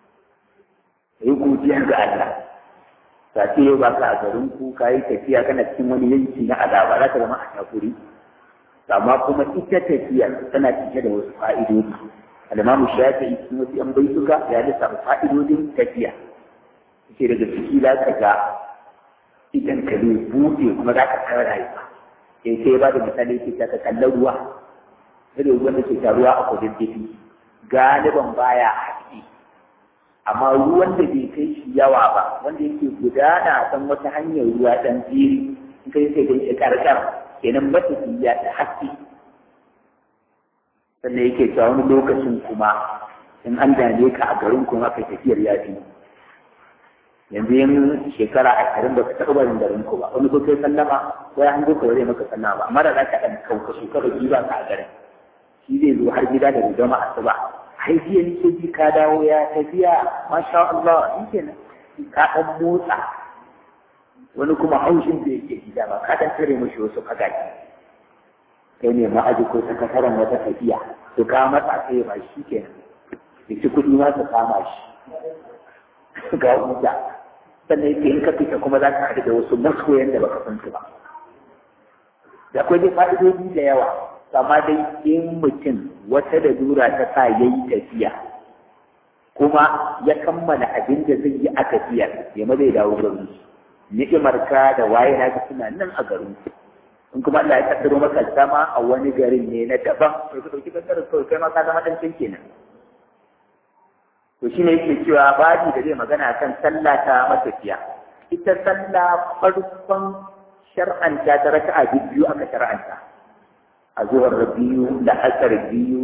yi godiya ga Allah ta ce yau ba ka a garin ku ka yi tafiya kana cikin wani yanki na azaba za ka zama a takuri amma kuma ita tafiya tana cike da wasu fa'idodi al-imamu shafi'i cikin wasu yan baituka ya lissafa fa'idodin tafiya ce daga ciki za ka ga idan ka zai buɗe kuma za ka tsara rayuwa sai sai ba da misali ke ta kallon ruwa irin ruwan da ke taruwa a kudin tafi galiban baya haƙi amma ruwan da bai kai shi yawa ba wanda yake gudana a san wata hanyar ruwa ɗan jiri in kai sai kai karkar kenan matafiya da haske sannan yake cewa wani lokacin kuma in an dame ka a garin kuma kai tafiyar ya fi yanzu yin shekara ashirin ba ka taɓa barin garin ku ba wani ko kai sallama ko ya hango ka zai maka sallama ba amma da za ka ɗan kauka shekara biyu ba ka a garin shi zai zo har gida da gama asuba ai jiya ni ce ji ka dawo ya tafiya masha Allah in kenan ka ɗan motsa wani kuma haushin da yake gida ba ka ɗan tare mashi wasu fagaki kai ne ma'aji ko sakataren wata tafiya to ka matsa kai ba shi kenan ya ci kuɗi ma su kama shi ga wuta sannan yake in ka fita kuma za ka haɗu da wasu masoyan da baka san su ba da akwai dai fa'idodi da yawa amma dai in mutum wata da dura ta sa ya yi tafiya kuma ya kammala abin da zai yi a tafiyar ya ma zai dawo garin ni'imar ka da waye na ka suna nan a garin in kuma Allah ya kaddaro maka zama a wani garin ne na daban to ka dauki kaddarar kawai kai ma ka zama dan kenan to shine yake cewa babi da zai magana kan sallah ta matafiya ita sallah farkon shar'anta ta raka'a biyu aka shar'anta a zuwar biyu da asar biyu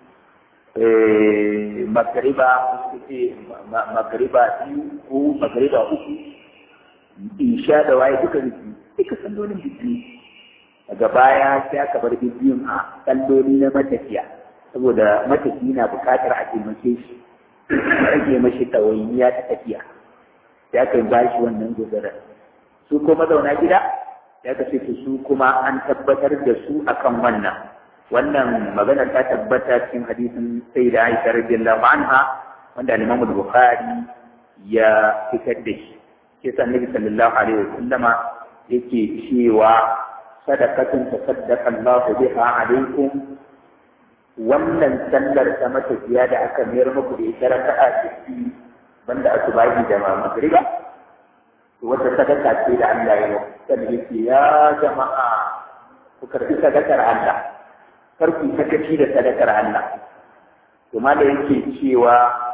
magariba magariba biyu ko magariba uku isha da waye duka biyu duka sallolin biyu daga baya sai aka bar biyun a salloli na matafiya saboda matafi na bukatar a taimake shi rage mashi ɗawainiya ta tafiya ya kai ba shi wannan guzarar su ko mazauna gida ya kace su kuma an tabbatar da su akan wannan wannan magana ta tabbata cikin hadisin sai da Aisha radiyallahu anha wanda Imam Bukhari ya fitar da shi sai Annabi sallallahu alaihi wasallama yake cewa sadaqatun tasaddaqa Allah biha alaikum wannan sallar ta matafiya da aka mayar muku da ita raka'a ciki banda asubahi da magriba wata sadaka ce da Allah ya yi sai yake ya jama'a ku karbi sadakar Allah kar ku sakaci da sadakar Allah to da yake cewa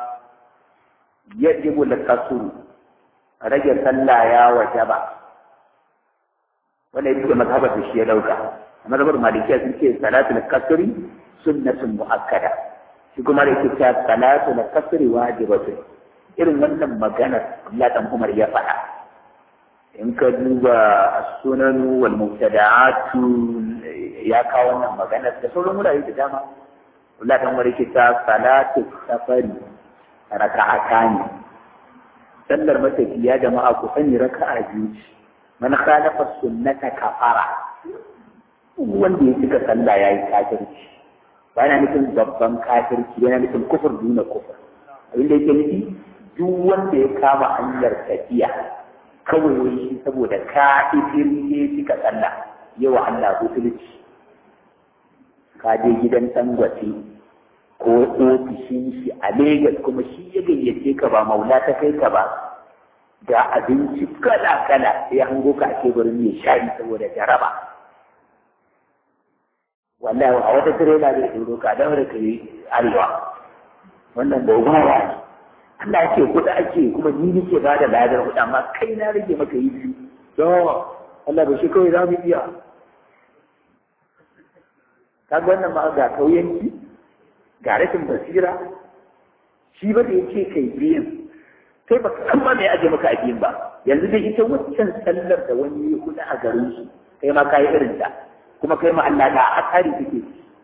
yajibu al-qasr rage sallah ya wajaba wannan yake mazhabar da shi ya dauka mazhabar malikiya sun ce salatul qasri sunnatun muakkada shi kuma da yake cewa salatul qasri wajibatun irin wannan maganar Allah dan Umar ya faɗa in ka duba sunan wal mubtada'atu ya kawo wannan magana da sauran wurare da dama Allah dan wani kita salatu safari raka'atani sallar matafiya jama'a ku sani raka'a biyu man khalafa sunnata kafara wanda ya cika sallah yayi kafirci ba yana nufin babban kafirci yana nufin kufur duna kufur abin da yake nufi duk wanda ya kama hanyar tafiya kawai wani saboda ka ifin ne cika sallah yawa Allah butulci ka je gidan tangwace ko ofishin shi a Legas kuma shi ya gayyace ka ba maula ta kai ka ba ga abinci kala kala sai hango ka a teburin mai shari saboda jaraba wallahi a wata tirela zai doro ka don ka yi arewa wannan gogawa ne Allah ya ce kuɗi ake kuma ni nake ba da ladar kuɗi amma kai na rage maka yi biyu don Allah ba shi kawai za mu iya ka ga wannan ma ga kauyanci ga rashin basira shi ba da ya ce kai biyan kai ba san ba mai aje maka ajiyin ba yanzu dai ita waccan sallar da wani ya kuɗi a garin su kai ma ka yi irin ta kuma kai ma Allah da a tsari kake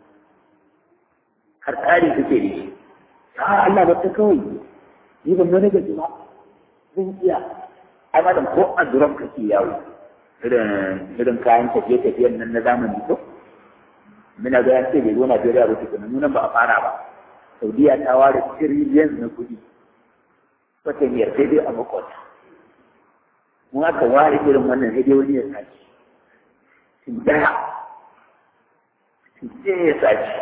har tsari kake da shi Allah ba ta kawai ni ban wani gaji ba zan iya ai malam ko a duran kake yawo irin irin kayan tafiye tafiyen nan na zamani ko muna ga yan ce bai zo Najeriya ba tukuna nunan ba a fara ba Saudiya ta ware trillion na kuɗi wata miyar sai dai a makwata mun aka ware irin wannan sai dai wani ya sace sun daya sai ya sace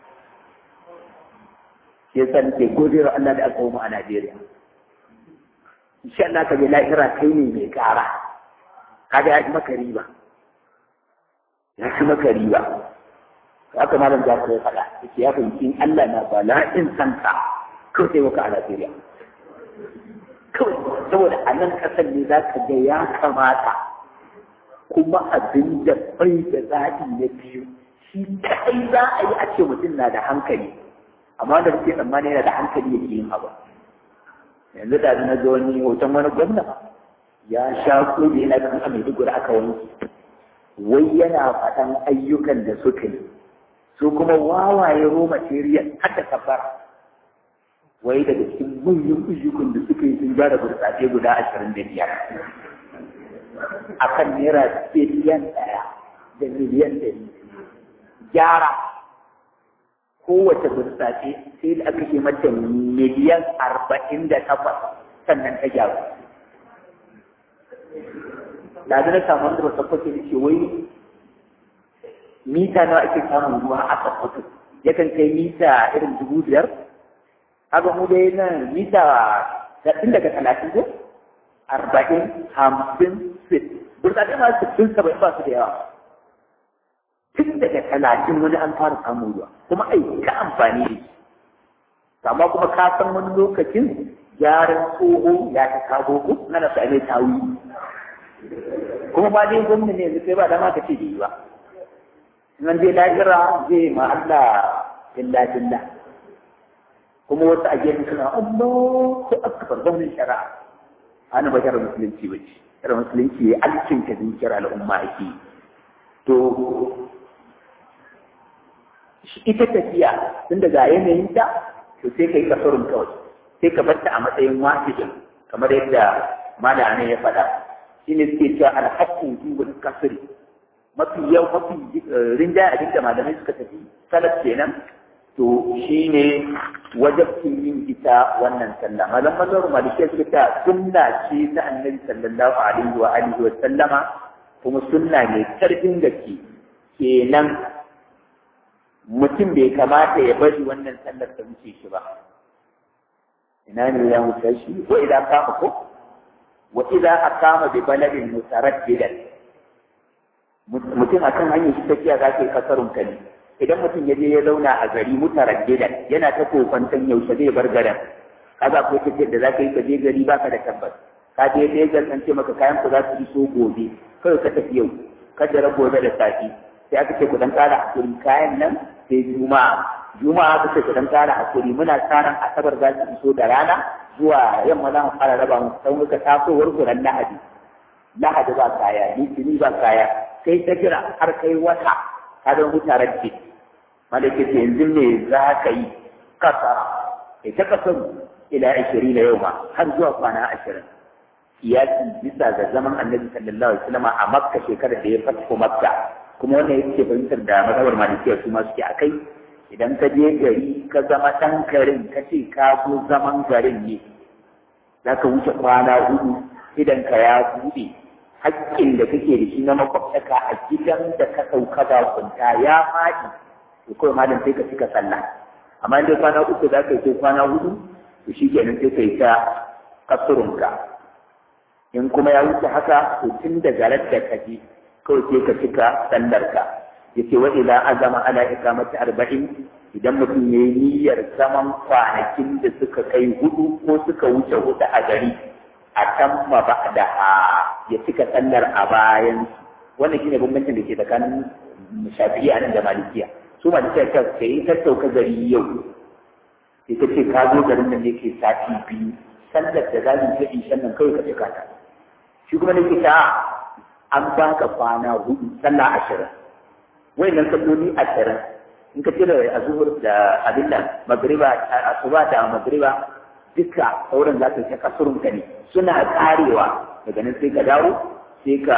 ya san ke godiyar Allah da aka mu a Najeriya insha Allah ka je lahira kai ne mai kara kaga ya ji maka riba ya ci maka riba haka malam za ka yi faɗa yake ya fahimci Allah na bala'in sanka kawai sai maka a Najeriya kawai saboda a nan ƙasar ne za ka ga ya kamata kuma abin da bai da zaɓi na biyu shi kai za a yi a ce mutum na da hankali amma da suke tsammani yana da hankali ya ke yin abu yanzu da na ga wani hoton wani gwamna ya sha kodi yana kan a Maiduguri aka wanke wai yana faɗan ayyukan da suka yi su kuma wawaye ro material har da kafara wai daga cikin manyan ayyukan da suka yi sun gyara burtsatse guda ashirin da biyar a kan naira biliyan ɗaya da miliyan ɗari gyara kowace burtsatse sai da aka yi mata miliyan arba'in da takwas sannan ta gyaru da na samu wanda ba sakwato da ke wai mita nawa ake samun ruwa a sakwato yakan kai mita irin dubu biyar haka mu dai nan mita tun daga talatin ko arba'in hamsin sit burtsatse ma sittin saba'in ba su da yawa tun daga talatin wani an fara samun ruwa kuma ai ka amfani da shi amma kuma ka san wani lokacin gyaran tsoho ya ta kago ko na da same tawi kuma ba dai gwamna ne yanzu sai ba dama ka ce da yi ba nan dai lahira zai ma Allah illa billah kuma wasu a gefe suna Allah ko akbar gwamnan shari'a ana ba shari'a musulunci ba ce shari'a musulunci ya alkinta dukiyar al'umma ake to ita tafiya tun daga yanayin ta to sai ka yi kasurun kawai sai ka bar ta a matsayin wahidin kamar yadda malama ya faɗa shi ne suke cewa alhaƙin jibin kasiri mafi yau mafi rinjaya abin da malamai suka tafi salaf kenan to shi ne wajabcin yin ita wannan sallah malam mazharu malikiya suka ta sunna ce ta annabi sallallahu alaihi wa alihi wa sallama kuma sunna ne karfin gaske kenan mutum bai kamata ya bari wannan sallar ta wuce shi ba ina ne ya wuce shi ko idan kama ko wa idan aqama bi baladin mutaraddidan mutum akan hanyar shi tafiya za ka yi kasarun kali idan mutum ya je ya zauna a gari mutaraddidan yana ta kokwanton yaushe zai bar garin kaga ko tafiyar da za ka yi ka je gari baka da tabbas ka je Lagos an ce maka kayan ku za su iso gobe kawai ka tafi yau ka jira gobe da safi sai aka ce ku dan kara hakuri kayan nan sai juma'a juma'a aka ce ku dan kara hakuri muna tsarin asabar za su iso da rana zuwa yamma za mu fara raba mu sai muka tasowar kuran lahadi lahadi ba kaya litini ba kaya sai ta kira har kai wata ka don mutarar ce malaka ce yanzu me za ka yi kasara ita kasar ila ashirin na yau ma har zuwa kwana ashirin kiyasi bisa ga zaman annabi sallallahu alaihi wasallam a makka shekarar da ya fatko makka kuma wannan yake fahimtar da mazhabar malikiya su ma suke akai idan ka je gari ka zama ɗan garin ka ce ka zo zaman garin ne za ka wuce kwana hudu idan ka ya buɗe haƙƙin da kake da shi na makwabtaka a gidan da ka sauka ba kunta ya faɗi to kawai malam sai ka cika sallah amma in dai kwana uku za ka yi ko kwana hudu to shi kenan sai ka yi ta kasurunka in kuma ya wuce haka to tun da garar da ka je kawai sai ka cika sallarka yace wa ila azama ala iqamati arba'in idan mutum yayi niyyar zaman kwanakin da suka kai hudu ko suka wuce hudu a gari a tamma ba'daha ya cika sallar a bayan wannan shine bambancin da ke tsakanin shafi'i a nan da malikiya su malikiya ta kai ta sauka gari yau sai ta ce ka zo garin nan yake sati biyu sallar da za mu yi ishan nan kawai ka cika ta shi kuma nake ta an baka kwana hudu sallah ashirin wayannan salloli ashirin in ka cire a zuhur da abin da magriba asuba da magriba duka sauran za su ce kasurun ka ne suna karewa daga nan sai ka dawo sai ka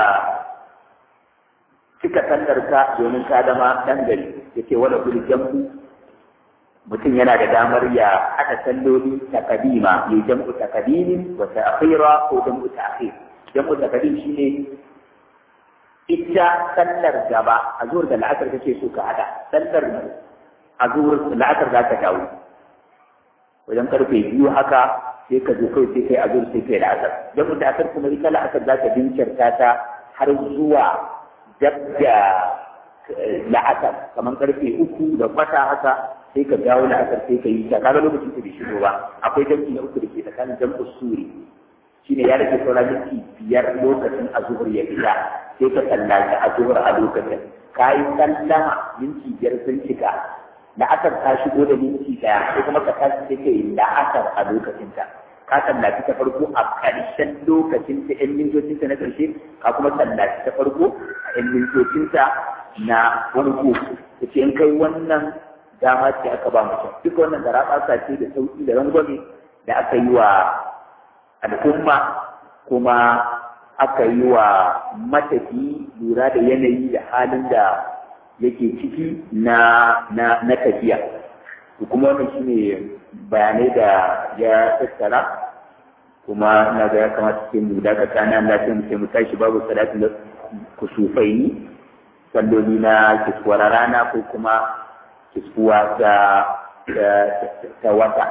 cika sallar ka domin ka zama dan gari yace wala kul jam'u mutum yana da damar ya haɗa salloli takadima ya jam'u takadimin wa ta'khira ko jam'u ta'khir jam'u takadim shine ita sallar gaba a zuwar da la'asar kake so ka hada sallar a zuwar la'asar za ka dawo wajen karfe biyu haka sai ka zo kai sai kai a zuwar sai kai la'asar don da asar kuma ita la'asar za ka bincirta ta har zuwa dab da la'asar kamar karfe uku da kwata haka sai ka dawo la'asar sai ka yi ta kaga lokacin ta bai shigo ba akwai jam'i na uku da ke tsakanin jam'u suri shine ya rage saura minti biyar lokacin azuhur ya fita sai ka sallaci azuhur a lokacin ka yi sallama minti biyar sun cika la'asar ta shigo da minti daya sai kuma ka tashi sai ka yi la'asar a lokacin ta ka sallaci ta farko a ƙarshen lokacin ta ƴan mintocin ta na ƙarshe ka kuma sallaci ta farko a ƴan mintocin ta na farko ta ce in kai wannan dama ce aka ba mutum duk wannan da raɓasa ce da sauƙi da rangwame da aka yi wa al'umma kuma aka yi wa matafi lura da yanayi da halin da yake ciki na na na tafiya to kuma wannan shine bayanai da ya tattara kuma na ga ya kamata sai mu daga kana Allah sai mu sai mu tashi babu salatin da kusufaini salloli na kiskuwar rana ko kuma kiskuwa ta ta wata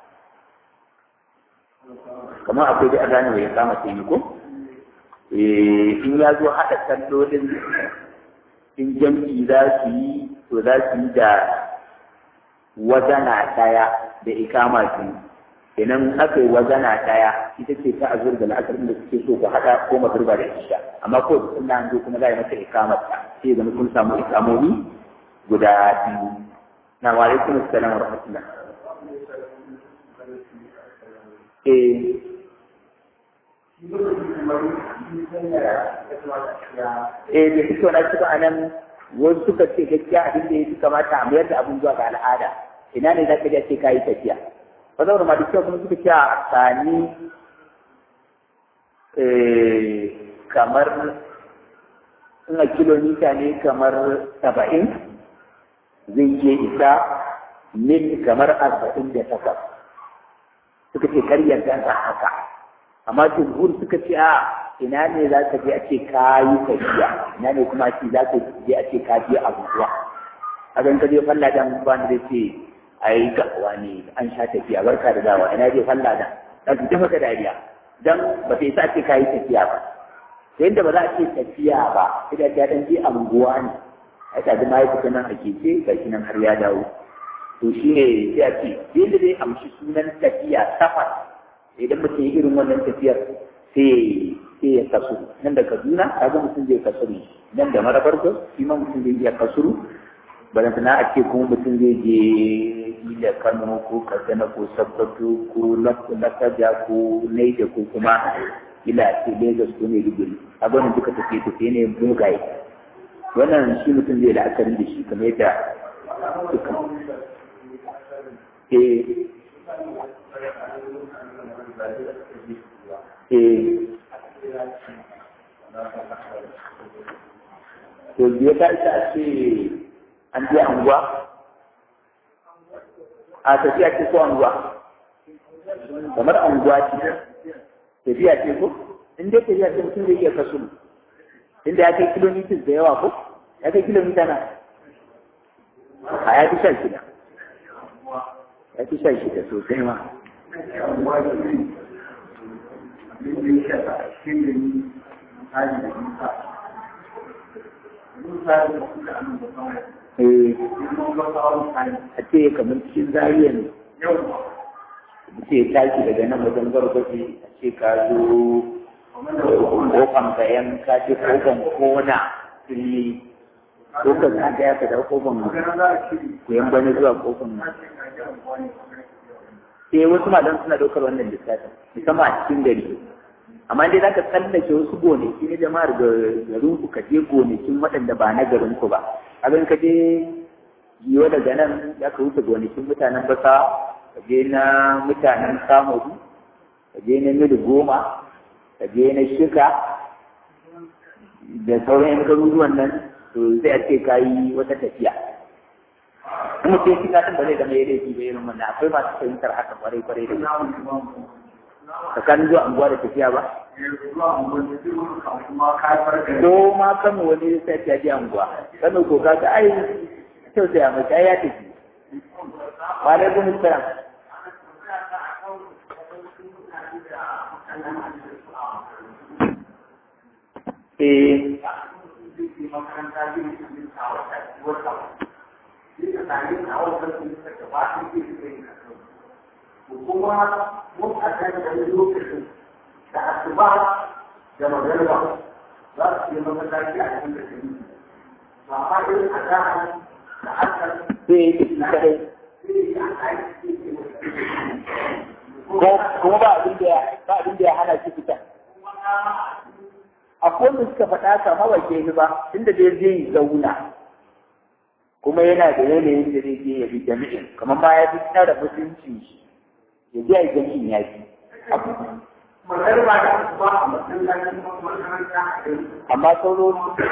kamar akwai da azani ya kama ta yi ko in ya zo haɗa sallolin in jam'i za su yi to za su yi da wazana ɗaya da ikama su idan aka yi wazana ɗaya ita ce ta azur da la'akar da suke so ku haɗa ko magriba da isha amma ko da sunna an zo kuma za a yi masa ikamar ta sai zama kun samu ikamomi guda biyu na wa alaikum assalam wa rahmatullah eh eh da suke wani suka a nan wasu suka ce gaskiya abin da ya fi kamata a mayar da abin zuwa ga al'ada ina ne za ka je ce ka yi tafiya ba zaura ma dukkan kuma suka ce a tsani kamar ina kilomita ne kamar saba'in zai iya isa mil kamar arba'in da takwas suka ce karyar gansa haka amma jumhur suka ce a ina ne za ka je a ce ka yi tafiya ina ne kuma ce za ka je a ce ka je abubuwa a gan ka je falla dan ba da ce a yi gawa ne an sha tafiya barka da dawa ina je falla dan za su tafi dariya dan ba ta isa ce ka yi tafiya ba sai yadda ba za a ce tafiya ba sai da ta dan je abubuwa ne a ta da mahaifuka nan a keke ga shi nan har ya dawo to shi ne sai a ce yadda dai amshi sunan tafiya safar idan mutum yi irin wannan tafiyar sai sai ya kasuru nan da kaduna kaga mutum zai kasuru nan da marabar gas shi ma mutum zai iya kasuru balanta na a ce kuma mutum zai je ila kano ko katsina ko sabbatu ko lakaja ko naija ko kuma ila ce lagos ko maiduguri a wannan duka tafiye tafiye ne mugaye wannan shi mutum zai la'akari da shi kamar yadda suka eh to biya ta ita ce an je anguwa a tafiya ce ko anguwa kamar anguwa ce tafiya ce ko in dai tafiya ce mutum zai iya kasu inda ya kai kilomita da yawa ko ya kai kilomita na a ya fi shan shida ya fi shan shida sosai ma a ce kamar cikin zariya ne ce tashi daga nan wajen gargaji a ce ka zo kofan bayan ka ce kofan kona fili ko ka zagaya ka da kofan kuyan bane zuwa kofan sai wasu malam suna daukar wannan lissafin musamman a cikin gari amma dai zaka tsallake wasu gonaki na jama'ar garin ku ka je gonakin waɗanda ba na garin ku ba abin ka je yiwa daga nan za ka wuce gonakin mutanen basa ka je na mutanen samudu ka je na midu goma ka je na shika da sauran yan garuruwan nan to sai a ce ka yi wata tafiya kuma sai shi kasan ba zai zama ya laifi da irin wannan akwai masu fahimtar haka kwarai kwarai da gaske tsakanin zuwa anguwa da tafiya ba ko ma kano wani sai ta ji anguwa kano ko ka ga ai kyau sai a mace ai ya tafi wa alaikum assalam eh kuma mutanen da ya lokacin da asuba da magarba za su yi masallaci a cikin da shi ba ma irin a zahar da asar sai ya tafi kadai kuma ba abin da ba abin da ya hana shi fita akwai wanda suka faɗa kama ba ke ba tunda dai zai zauna kuma yana da yanayin da zai je ya bi jami'in kamar ma ya fi tsara mutuncin shi ya je a jami'in ya fi magarba da asuba a masallacin makaranta a gari amma sauro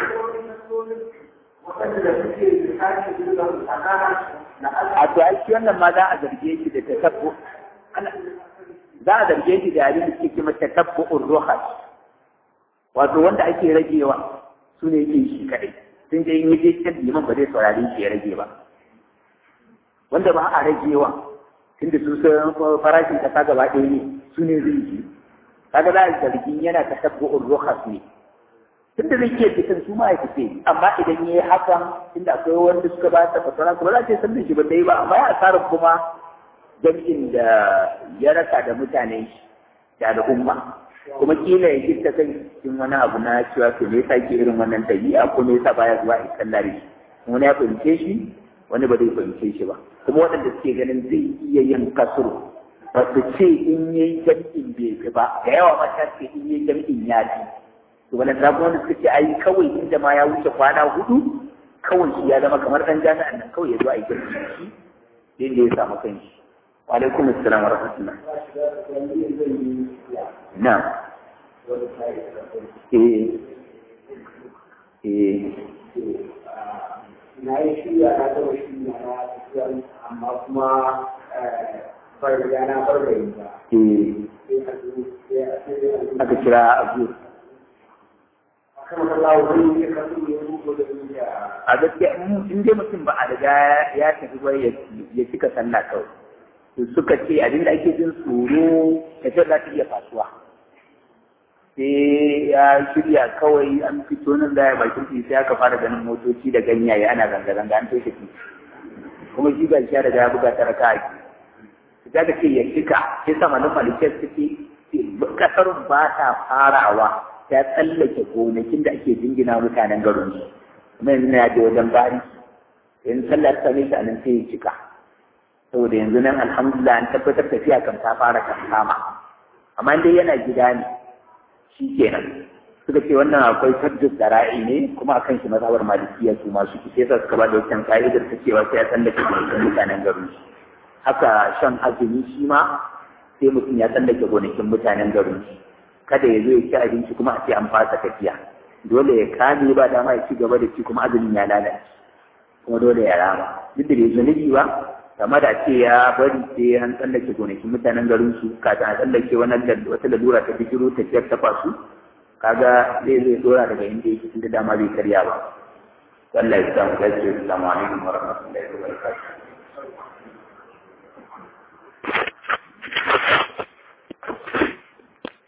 waɗanda suke da sake da tsakanin na a to ai shi wannan ma za a zarge shi da tatabbu za a zarge shi da abin da suke kima tatabbu'ur ruhas wato wanda ake ragewa su ne yake shi kadai sun je in yi je kan liman ba zai saurari shi ya rage ba wanda ba a ragewa tunda su sun farashin kasa gaba ɗaya ne su ne zai yi kaga za a zargin yana tatabbu'ur ruhas ne tunda zai ke fitan su ma ya fice amma idan ya yi hakan tunda akwai wanda suka ba ta fasara ba za ta san da shi ba dai ba amma ya asarar kuma jam'in da ya rasa da mutane shi da al'umma kuma kila ya gifta kai cikin wani abu na cewa to me yasa ke irin wannan tabi'a ko me yasa baya zuwa in kallare shi wani ya fahimce shi wani ba zai fahimce shi ba kuma waɗanda suke ganin zai iya yin kasuru ba su ce in yayi jam'in bai fi ba da yawa mata ce in yayi jam'in ya fi to wannan da kuma suka ce ai kawai inda ma ya wuce kwana hudu kawai shi ya zama kamar dan jami'an nan kawai ya zo a yi jam'in shi inda ya samu kanshi wa alaikum assalam wa rahmatullah na'am eh eh na yi shirya na gama shirya na tafiya amma kuma bar da na bar da yin ba eh sai a zo sai a sai a zo aka kira abu akan masallawa wani ya kasu ya rubo da duniya a gaskiya in in dai mutum ba a riga ya tafi ba ya ya cika sallah kawai to suka ce abin da ake jin tsoro ya ce za ta iya fasuwa sai ya shirya kawai an fito nan da ya bakin titi sai aka fara ganin motoci da ganyaye ana zanga-zanga an toshe titi kuma shi ga shi ya riga ya buga ta raka ake za ka ce ya cika sai sama na malikiyar suke kasar ba ta farawa ta tsallake gonakin da ake jingina mutanen garin su kuma yanzu na je wajen bari yanzu sallar ta ne a nan sai ya cika saboda yanzu nan alhamdulillah an tabbatar tafiya kan ta fara kan kama amma dai yana gida ne shi kenan suka ce wannan akwai tabbis da ra'i ne kuma akan shi mazhabar malikiya su masu ki sai suka ba da wancan ka'idar ta cewa sai ya tsallake gonakin mutanen garin su haka shan azumi shi ma sai mutum ya tsallake gonakin mutanen garin su kada ya zo ya ci abinci kuma a ce an fasa tafiya dole ya kame ba dama ya ci gaba da ci kuma azumin ya lalace kuma dole ya rama duk da bai zunubi ba kama da ce ya bari sai an tsallake gonakin mutanen garin su kafin a tsallake wani wata lalura ta bijiro tafiyar ta fasu kaga zai zai dora daga inda yake tunda dama bai karya ba Allah ya samu lafiya assalamu alaikum wa rahmatullahi wa barakatuh